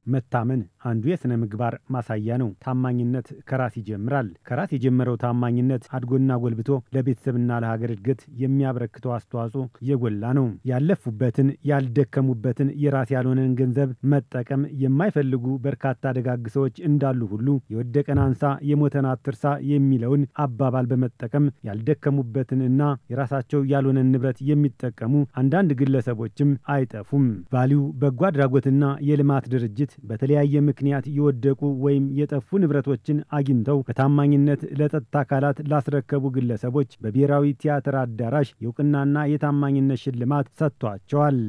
መታመን አንዱ የሥነ ምግባር ማሳያ ነው። ታማኝነት ከራስ ይጀምራል። ከራስ የጀመረው ታማኝነት አድጎና ጎልብቶ ለቤተሰብና ለሀገር እድገት የሚያበረክተው አስተዋጽኦ የጎላ ነው። ያለፉበትን ያልደከሙበትን የራስ ያልሆነን ገንዘብ መጠቀም የማይፈልጉ በርካታ ደጋግ ሰዎች እንዳሉ ሁሉ የወደቀን አንሳ የሞተን አትርሳ የሚለውን አባባል በመጠቀም ያልደከሙበትን እና የራሳቸው ያልሆነን ንብረት የሚጠቀሙ አንዳንድ ግለሰቦችም አይጠፉም። ቫሊዩ በጎ አድራጎትና የልማት ድርጅት በተለያየ ምክንያት የወደቁ ወይም የጠፉ ንብረቶችን አግኝተው በታማኝነት ለጸጥታ አካላት ላስረከቡ ግለሰቦች በብሔራዊ ቲያትር አዳራሽ የእውቅናና የታማኝነት ሽልማት ሰጥቷቸዋል።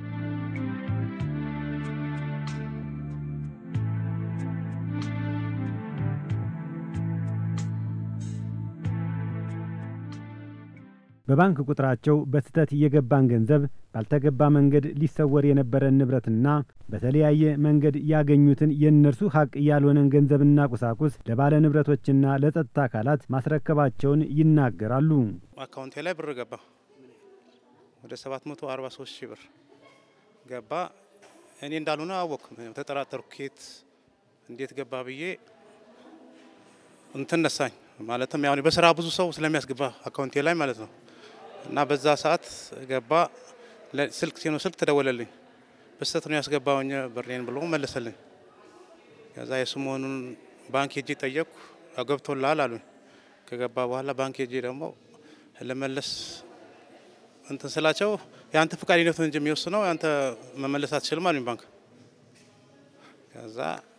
በባንክ ቁጥራቸው በስህተት የገባን ገንዘብ ባልተገባ መንገድ ሊሰወር የነበረን ንብረትና በተለያየ መንገድ ያገኙትን የእነርሱ ሀቅ ያልሆነን ገንዘብና ቁሳቁስ ለባለ ንብረቶችና ለጸጥታ አካላት ማስረከባቸውን ይናገራሉ። አካውንቴ ላይ ብር ገባ። ወደ 743 ሺህ ብር ገባ። እኔ እንዳልሆነ አወቅኩ። ተጠራጠርኩ። ኬት እንዴት ገባ ብዬ እንትን ነሳኝ። ማለትም ያው በስራ ብዙ ሰው ስለሚያስገባ አካውንቴ ላይ ማለት ነው እና በዛ ሰዓት ገባ። ስልክ ሲኖ ስልክ ተደወለልኝ። በስተት ነው ያስገባውኝ ብሬን ብሎ መለሰልኝ። ከዛ የሱ መሆኑን ባንክ ሄጄ ጠየቅኩ። ገብቶላል አሉኝ። ከገባ በኋላ ባንክ ሄጄ ደግሞ ለመለስ እንትን ስላቸው የአንተ ፈቃደኝነት እንጂ የሚወስነው የአንተ መመለስ አትችልም አሉኝ ባንክ። ከዛ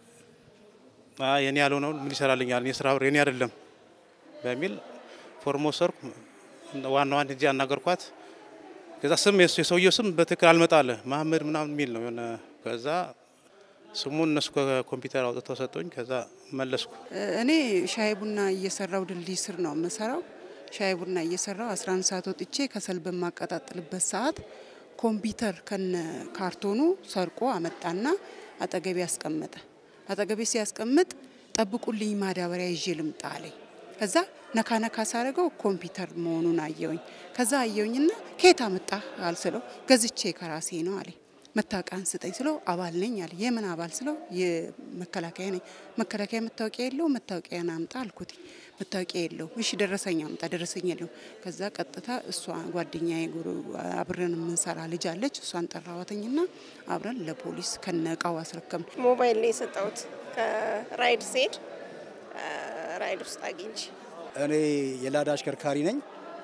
የኔ ያልሆነውን ምን ይሰራልኛል? የስራ ብር የኔ አይደለም በሚል ፎርሞ ሰርኩ። ዋናዋን ሄጄ አናገርኳት። ከዛ ስም የሰውየው ስም በትክክል አልመጣለ መሀመድ ምናምን የሚል ነው የሆነ ከዛ ስሙን እነሱ ከኮምፒውተር አውጥተው ሰጡኝ። ከዛ መለስኩ። እኔ ሻይ ቡና እየሰራው ድልድይ ስር ነው የምሰራው። ሻይ ቡና እየሰራው 11 ሰዓት ወጥቼ ከሰል በማቀጣጥልበት ሰዓት ኮምፒውተር ከነ ካርቶኑ ሰርቆ አመጣና አጠገቤ ያስቀመጠ። አጠገቤ ሲያስቀምጥ ጠብቁልኝ ማዳበሪያ ይዤ ልምጣ አለኝ። ከዛ ነካ ነካ ሳረገው ኮምፒውተር መሆኑን አየውኝ። ከዛ አየውኝና ከየት አመጣ አልስለው ገዝቼ ከራሴ ነው አለኝ። መታወቂያን ስጠኝ ስለው አባል ነኝ አለ። የምን አባል ስለው የመከላከያ ነኝ። መከላከያ መታወቂያ የለው መታወቂያን አምጣ አልኩት። መታወቂያ የለው። እሺ ደረሰኝ አምጣ። ደረሰኝ የለው። ከዛ ቀጥታ እሷ ጓደኛዬ አብረን የምንሰራ ልጅ አለች። እሷን ጠራዋተኝና አብረን ለፖሊስ ከነቃው አስረከም። ሞባይል ላይ የሰጠሁት ከራይድ ሴድ ራይድ ውስጥ አግኝቼ እኔ የላዳ አሽከርካሪ ነኝ።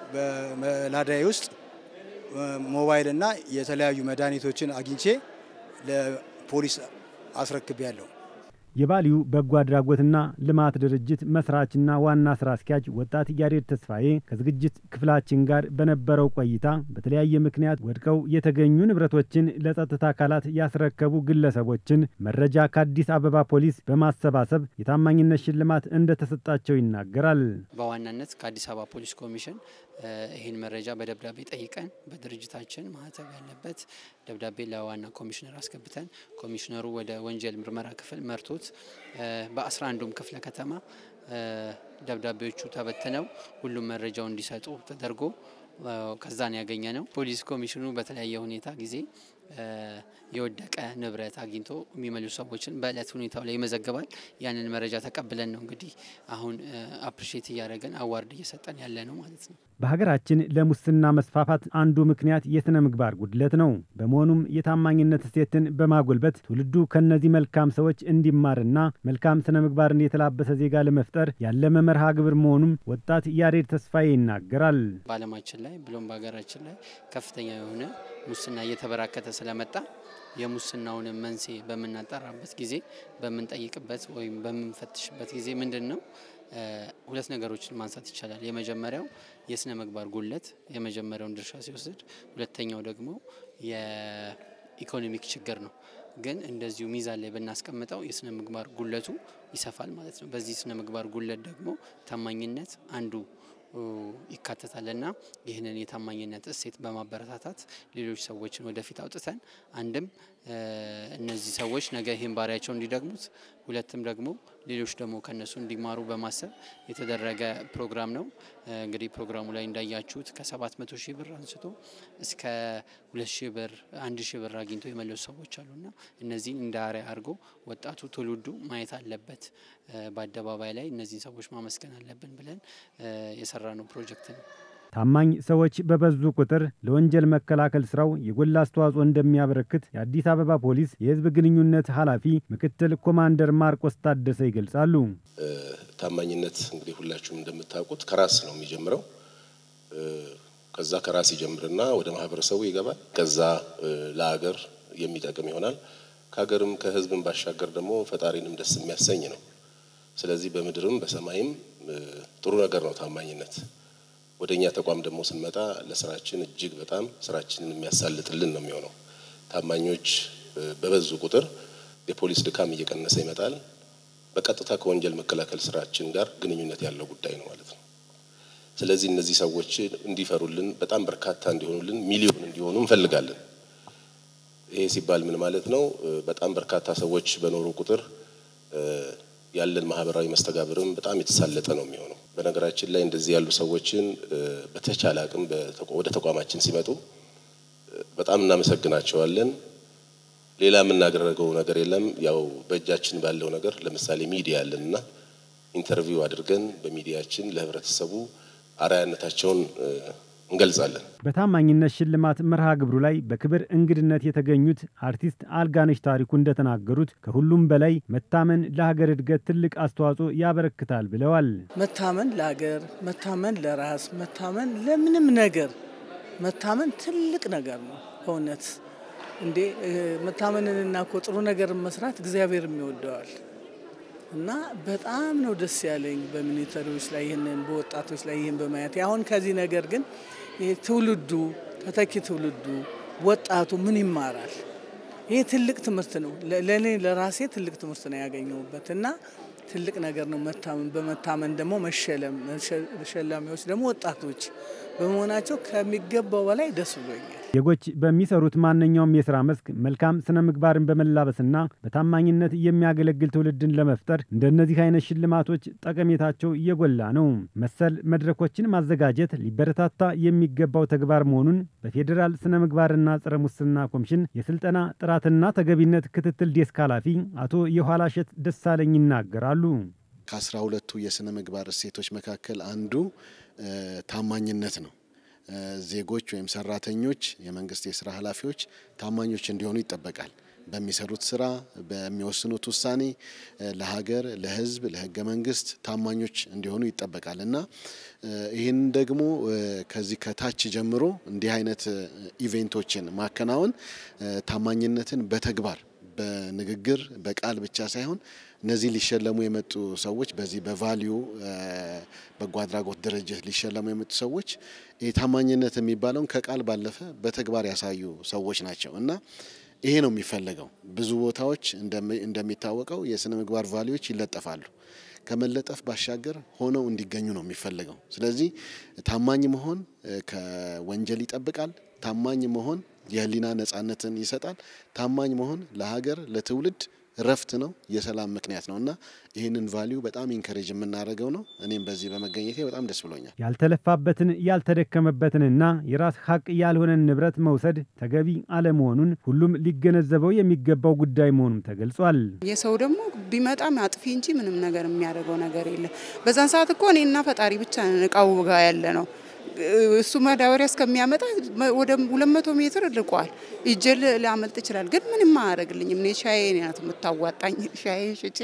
በላዳዬ ውስጥ ሞባይል እና የተለያዩ መድኃኒቶችን አግኝቼ ለፖሊስ አስረክቤያለሁ። የባሊዩ በጎ አድራጎትና ልማት ድርጅት መስራችና ዋና ስራ አስኪያጅ ወጣት ያሬድ ተስፋዬ ከዝግጅት ክፍላችን ጋር በነበረው ቆይታ በተለያየ ምክንያት ወድቀው የተገኙ ንብረቶችን ለጸጥታ አካላት ያስረከቡ ግለሰቦችን መረጃ ከአዲስ አበባ ፖሊስ በማሰባሰብ የታማኝነት ሽልማት እንደተሰጣቸው ይናገራል። በዋናነት ከአዲስ አበባ ፖሊስ ኮሚሽን ይህን መረጃ በደብዳቤ ጠይቀን በድርጅታችን ማህተብ ያለበት ደብዳቤ ለዋና ኮሚሽነር አስገብተን ኮሚሽነሩ ወደ ወንጀል ምርመራ ክፍል መርቶት በአስራ አንዱም ክፍለ ከተማ ደብዳቤዎቹ ተበትነው ሁሉም መረጃው እንዲሰጡ ተደርጎ ከዛን ያገኘ ነው። ፖሊስ ኮሚሽኑ በተለያየ ሁኔታ ጊዜ የወደቀ ንብረት አግኝቶ የሚመልሱ ሰዎችን በእለት ሁኔታው ላይ ይመዘግባል። ያንን መረጃ ተቀብለን ነው እንግዲህ አሁን አፕሪሼት እያደረገን አዋርድ እየሰጠን ያለ ነው ማለት ነው። በሀገራችን ለሙስና መስፋፋት አንዱ ምክንያት የሥነ ምግባር ጉድለት ነው። በመሆኑም የታማኝነት እሴትን በማጎልበት ትውልዱ ከእነዚህ መልካም ሰዎች እንዲማርና መልካም ስነ ምግባርን የተላበሰ ዜጋ ለመፍጠር ያለመ መርሃ ግብር መሆኑም ወጣት ያሬድ ተስፋዬ ይናገራል። በዓለማችን ላይ ብሎም በሀገራችን ላይ ከፍተኛ የሆነ ሙስና እየተበራከተ ስለመጣ የሙስናውን መንስኤ በምናጠራበት ጊዜ በምንጠይቅበት ወይም በምንፈትሽበት ጊዜ ምንድን ነው ሁለት ነገሮችን ማንሳት ይቻላል። የመጀመሪያው የስነ ምግባር ጉድለት የመጀመሪያውን ድርሻ ሲወስድ፣ ሁለተኛው ደግሞ የኢኮኖሚክ ችግር ነው። ግን እንደዚሁ ሚዛን ላይ ብናስቀምጠው የስነ ምግባር ጉድለቱ ይሰፋል ማለት ነው። በዚህ ስነ ምግባር ጉድለት ደግሞ ታማኝነት አንዱ ይካተታልና ይህንን የታማኝነት እሴት በማበረታታት ሌሎች ሰዎችን ወደፊት አውጥተን አንድም እነዚህ ሰዎች ነገ ይህን ባህሪያቸው እንዲደግሙት፣ ሁለትም ደግሞ ሌሎች ደግሞ ከነሱ እንዲማሩ በማሰብ የተደረገ ፕሮግራም ነው። እንግዲህ ፕሮግራሙ ላይ እንዳያችሁት ከ700 ሺህ ብር አንስቶ እስከ 2 ሺህ ብር፣ 1 ሺህ ብር አግኝቶ የመለሱ ሰዎች አሉና እነዚህን እንደ አርአያ አድርጎ ወጣቱ ትውልዱ ማየት አለበት። በአደባባይ ላይ እነዚህን ሰዎች ማመስገን አለብን ብለን የሰራ ነው ፕሮጀክት ነው። ታማኝ ሰዎች በበዙ ቁጥር ለወንጀል መከላከል ስራው የጎላ አስተዋጽኦ እንደሚያበረክት የአዲስ አበባ ፖሊስ የሕዝብ ግንኙነት ኃላፊ ምክትል ኮማንደር ማርቆስ ታደሰ ይገልጻሉ። ታማኝነት እንግዲህ ሁላችሁም እንደምታውቁት ከራስ ነው የሚጀምረው። ከዛ ከራስ ይጀምርና ወደ ማህበረሰቡ ይገባል። ከዛ ለሀገር የሚጠቅም ይሆናል። ከሀገርም ከሕዝብም ባሻገር ደግሞ ፈጣሪንም ደስ የሚያሰኝ ነው። ስለዚህ በምድርም በሰማይም ጥሩ ነገር ነው ታማኝነት። ወደ እኛ ተቋም ደግሞ ስንመጣ ለስራችን እጅግ በጣም ስራችንን የሚያሳልጥልን ነው የሚሆነው። ታማኞች በበዙ ቁጥር የፖሊስ ድካም እየቀነሰ ይመጣል። በቀጥታ ከወንጀል መከላከል ስራችን ጋር ግንኙነት ያለው ጉዳይ ነው ማለት ነው። ስለዚህ እነዚህ ሰዎች እንዲፈሩልን፣ በጣም በርካታ እንዲሆኑልን፣ ሚሊዮን እንዲሆኑ እንፈልጋለን። ይሄ ሲባል ምን ማለት ነው? በጣም በርካታ ሰዎች በኖሩ ቁጥር ያለን ማህበራዊ መስተጋብርም በጣም የተሳለጠ ነው የሚሆነው። በነገራችን ላይ እንደዚህ ያሉ ሰዎችን በተቻለ አቅም ወደ ተቋማችን ሲመጡ በጣም እናመሰግናቸዋለን። ሌላ የምናደርገው ነገር የለም። ያው በእጃችን ባለው ነገር ለምሳሌ ሚዲያ አለን እና ኢንተርቪው አድርገን በሚዲያችን ለህብረተሰቡ አርአያነታቸውን እንገልጻለን። በታማኝነት ሽልማት መርሃ ግብሩ ላይ በክብር እንግድነት የተገኙት አርቲስት አልጋነሽ ታሪኩ እንደተናገሩት ከሁሉም በላይ መታመን ለሀገር እድገት ትልቅ አስተዋጽኦ ያበረክታል ብለዋል። መታመን ለሀገር፣ መታመን ለራስ፣ መታመን ለምንም ነገር መታመን ትልቅ ነገር ነው። በእውነት እንዴ መታመንንና እኮ ጥሩ ነገር መስራት እግዚአብሔር የሚወደዋል እና በጣም ነው ደስ ያለኝ በሚኒተሪዎች ላይ ይህንን በወጣቶች ላይ ይህን በማየት አሁን ከዚህ ነገር ግን ይህ ትውልዱ ተተኪ ትውልዱ ወጣቱ ምን ይማራል? ይህ ትልቅ ትምህርት ነው። ለእኔ ለራሴ ትልቅ ትምህርት ነው ያገኘሁበት እና ትልቅ ነገር ነው መታመን። በመታመን ደግሞ መሸለም ተሸላሚዎች ደግሞ ወጣቶች በመሆናቸው ከሚገባው በላይ ደስ ብሎኛል። ዜጎች በሚሰሩት ማንኛውም የስራ መስክ መልካም ስነ ምግባርን በመላበስና በታማኝነት የሚያገለግል ትውልድን ለመፍጠር እንደነዚህ አይነት ሽልማቶች ጠቀሜታቸው እየጎላ ነው። መሰል መድረኮችን ማዘጋጀት ሊበረታታ የሚገባው ተግባር መሆኑን በፌዴራል ስነ ምግባርና ጸረ ሙስና ኮሚሽን የስልጠና ጥራትና ተገቢነት ክትትል ዴስክ ኃላፊ አቶ የኋላሸት ደሳለኝ ይናገራሉ። ከአስራ ሁለቱ የስነ ምግባር እሴቶች መካከል አንዱ ታማኝነት ነው። ዜጎች ወይም ሰራተኞች፣ የመንግስት የስራ ኃላፊዎች ታማኞች እንዲሆኑ ይጠበቃል። በሚሰሩት ስራ፣ በሚወስኑት ውሳኔ ለሀገር፣ ለሕዝብ፣ ለህገ መንግስት ታማኞች እንዲሆኑ ይጠበቃል እና ይህን ደግሞ ከዚህ ከታች ጀምሮ እንዲህ አይነት ኢቬንቶችን ማከናወን ታማኝነትን በተግባር በንግግር በቃል ብቻ ሳይሆን እነዚህ ሊሸለሙ የመጡ ሰዎች በዚህ በቫሊዩ በጎ አድራጎት ድርጅት ሊሸለሙ የመጡ ሰዎች ይህ ታማኝነት የሚባለውን ከቃል ባለፈ በተግባር ያሳዩ ሰዎች ናቸው እና ይሄ ነው የሚፈለገው። ብዙ ቦታዎች እንደሚታወቀው የስነ ምግባር ቫሊዎች ይለጠፋሉ። ከመለጠፍ ባሻገር ሆነው እንዲገኙ ነው የሚፈለገው። ስለዚህ ታማኝ መሆን ከወንጀል ይጠብቃል። ታማኝ መሆን የህሊና ነጻነትን ይሰጣል። ታማኝ መሆን ለሀገር ለትውልድ ረፍት ነው፣ የሰላም ምክንያት ነው እና ይህንን ቫሊዩ በጣም ኢንከሬጅ የምናደርገው ነው። እኔም በዚህ በመገኘቴ በጣም ደስ ብሎኛል። ያልተለፋበትን ያልተደከመበትንና የራስ ሀቅ ያልሆነን ንብረት መውሰድ ተገቢ አለመሆኑን ሁሉም ሊገነዘበው የሚገባው ጉዳይ መሆኑም ተገልጿል። የሰው ደግሞ ቢመጣም አጥፊ እንጂ ምንም ነገር የሚያደርገው ነገር የለም። በዛን ሰዓት እኮ እኔና ፈጣሪ ብቻ ነን እቃው ጋ ያለ ነው እሱ ማዳበሪያ እስከሚያመጣ ወደ ሁለት መቶ ሜትር ልቋል። ይዤ ሊያመልጥ ይችላል፣ ግን ምንም አያደርግልኝም። እኔ ሻዬ ናት የምታዋጣኝ። ሻዬ ሽጬ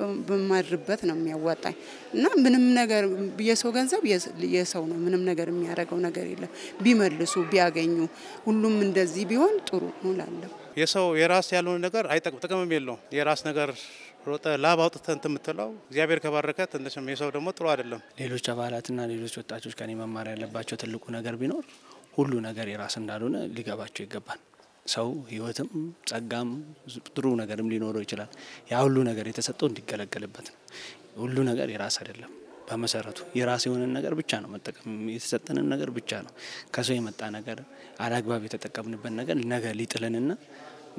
በማድርበት ነው የሚያዋጣኝ እና ምንም ነገር የሰው ገንዘብ የሰው ነው። ምንም ነገር የሚያደርገው ነገር የለም። ቢመልሱ ቢያገኙ፣ ሁሉም እንደዚህ ቢሆን ጥሩ ነው እላለሁ። የሰው የራስ ያልሆነ ነገር አይጠቅም፣ ጥቅምም የለውም። የራስ ነገር ሮጠ ላብ አውጥተህ እንትን የምትለው እግዚአብሔር ከባረከ ትንሽም የሰው ደግሞ ጥሩ አይደለም። ሌሎች አባላትና ሌሎች ወጣቶች ከኔ መማር ያለባቸው ትልቁ ነገር ቢኖር ሁሉ ነገር የራስ እንዳልሆነ ሊገባቸው ይገባል። ሰው ሕይወትም ጸጋም ጥሩ ነገርም ሊኖረው ይችላል። ያ ሁሉ ነገር የተሰጠው እንዲገለገልበት ነው። ሁሉ ነገር የራስ አይደለም። በመሰረቱ የራስ የሆነን ነገር ብቻ ነው መጠቀም የተሰጠንን ነገር ብቻ ነው። ከሰው የመጣ ነገር አላግባብ የተጠቀምንበት ነገር ነገ ሊጥልንና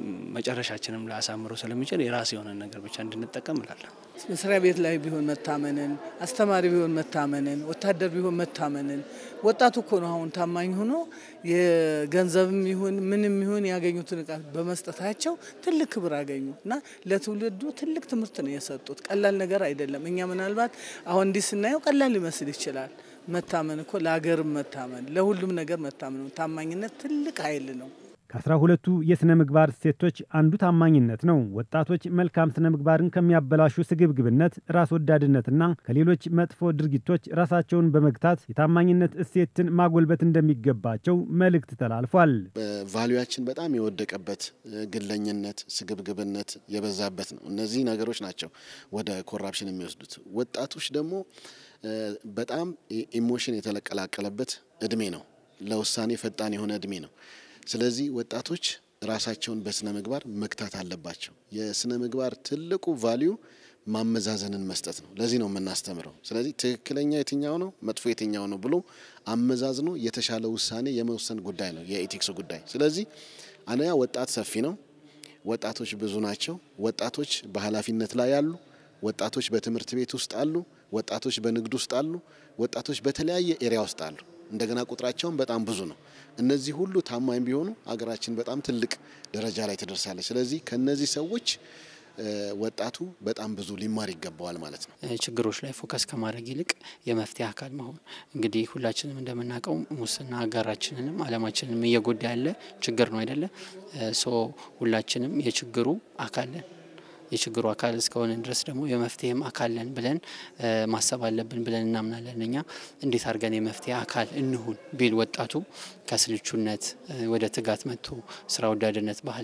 መጨረሻችንም ላያሳምረው ስለሚችል የራስ የሆነ ነገር ብቻ እንድንጠቀም እላለሁ። መስሪያ ቤት ላይ ቢሆን መታመንን፣ አስተማሪ ቢሆን መታመንን፣ ወታደር ቢሆን መታመንን። ወጣቱ እኮ ነው አሁን ታማኝ ሆኖ የገንዘብም ይሁን ምንም ይሁን ያገኙትን እቃ በመስጠታቸው ትልቅ ክብር አገኙ እና ለትውልዱ ትልቅ ትምህርት ነው የሰጡት። ቀላል ነገር አይደለም። እኛ ምናልባት አሁን እንዲህ ስናየው ቀላል ሊመስል ይችላል። መታመን እኮ ለሀገርም መታመን ለሁሉም ነገር መታመን ነው። ታማኝነት ትልቅ ኃይል ነው። ከአስራ ሁለቱ የሥነ ምግባር እሴቶች አንዱ ታማኝነት ነው። ወጣቶች መልካም ስነ ምግባርን ከሚያበላሹ ስግብግብነት፣ ራስ ወዳድነትና ከሌሎች መጥፎ ድርጊቶች ራሳቸውን በመግታት የታማኝነት እሴትን ማጎልበት እንደሚገባቸው መልእክት ተላልፏል። ቫሉያችን በጣም የወደቀበት ግለኝነት፣ ስግብግብነት የበዛበት ነው። እነዚህ ነገሮች ናቸው ወደ ኮራፕሽን የሚወስዱት። ወጣቶች ደግሞ በጣም ኢሞሽን የተቀላቀለበት እድሜ ነው። ለውሳኔ ፈጣን የሆነ እድሜ ነው። ስለዚህ ወጣቶች ራሳቸውን በስነ ምግባር መግታት አለባቸው። የስነ ምግባር ትልቁ ቫሊዩ ማመዛዘንን መስጠት ነው። ለዚህ ነው የምናስተምረው። ስለዚህ ትክክለኛ የትኛው ነው፣ መጥፎ የትኛው ነው ብሎ አመዛዝኖ የተሻለ ውሳኔ የመወሰን ጉዳይ ነው የኤቲክስ ጉዳይ። ስለዚህ አንደኛ ወጣት ሰፊ ነው። ወጣቶች ብዙ ናቸው። ወጣቶች በኃላፊነት ላይ ያሉ፣ ወጣቶች በትምህርት ቤት ውስጥ አሉ፣ ወጣቶች በንግድ ውስጥ አሉ፣ ወጣቶች በተለያየ ኤሪያ ውስጥ አሉ። እንደገና ቁጥራቸውን በጣም ብዙ ነው። እነዚህ ሁሉ ታማኝ ቢሆኑ አገራችን በጣም ትልቅ ደረጃ ላይ ትደርሳለች። ስለዚህ ከነዚህ ሰዎች ወጣቱ በጣም ብዙ ሊማር ይገባዋል ማለት ነው። ችግሮች ላይ ፎከስ ከማድረግ ይልቅ የመፍትሄ አካል መሆን እንግዲህ ሁላችንም እንደምናውቀው ሙስና ሀገራችንንም ዓለማችንንም እየጎዳ ያለ ችግር ነው አይደለ? ሶ ሁላችንም የችግሩ አካል ነን። የችግሩ አካል እስከሆነ ድረስ ደግሞ የመፍትሄም አካል ነን ብለን ማሰብ አለብን ብለን እናምናለን። እኛ እንዴት አድርገን የመፍትሄ አካል እንሁን ቢል ወጣቱ ከስልቹነት ወደ ትጋት መጥቶ ስራ ወዳድነት ባህል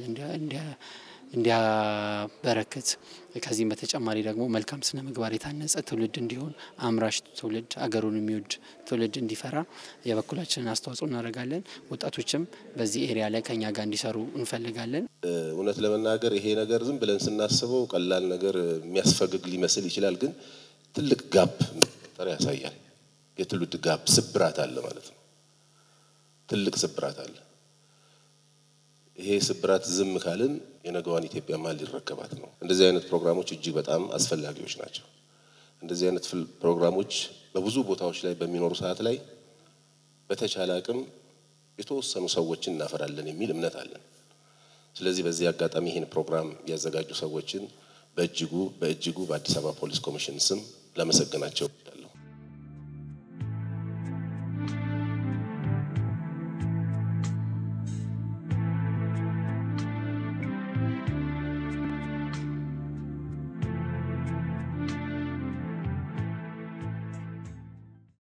እንዲያበረክት ከዚህም በተጨማሪ ደግሞ መልካም ስነ ምግባር የታነጸ ትውልድ እንዲሆን አምራች ትውልድ አገሩን የሚወድ ትውልድ እንዲፈራ የበኩላችንን አስተዋጽኦ እናደርጋለን። ወጣቶችም በዚህ ኤሪያ ላይ ከኛ ጋር እንዲሰሩ እንፈልጋለን። እውነት ለመናገር ይሄ ነገር ዝም ብለን ስናስበው ቀላል ነገር የሚያስፈግግ ሊመስል ይችላል። ግን ትልቅ ጋፕ ጠር ያሳያል። የትውልድ ጋፕ ስብራት አለ ማለት ነው። ትልቅ ስብራት አለ። ይሄ ስብራት ዝም ካልን የነገዋን ኢትዮጵያ ማን ሊረከባት ነው? እንደዚህ አይነት ፕሮግራሞች እጅግ በጣም አስፈላጊዎች ናቸው። እንደዚህ አይነት ፕሮግራሞች በብዙ ቦታዎች ላይ በሚኖሩ ሰዓት ላይ በተቻለ አቅም የተወሰኑ ሰዎችን እናፈራለን የሚል እምነት አለን። ስለዚህ በዚህ አጋጣሚ ይህን ፕሮግራም ያዘጋጁ ሰዎችን በእጅጉ በእጅጉ በአዲስ አበባ ፖሊስ ኮሚሽን ስም ላመሰግናቸው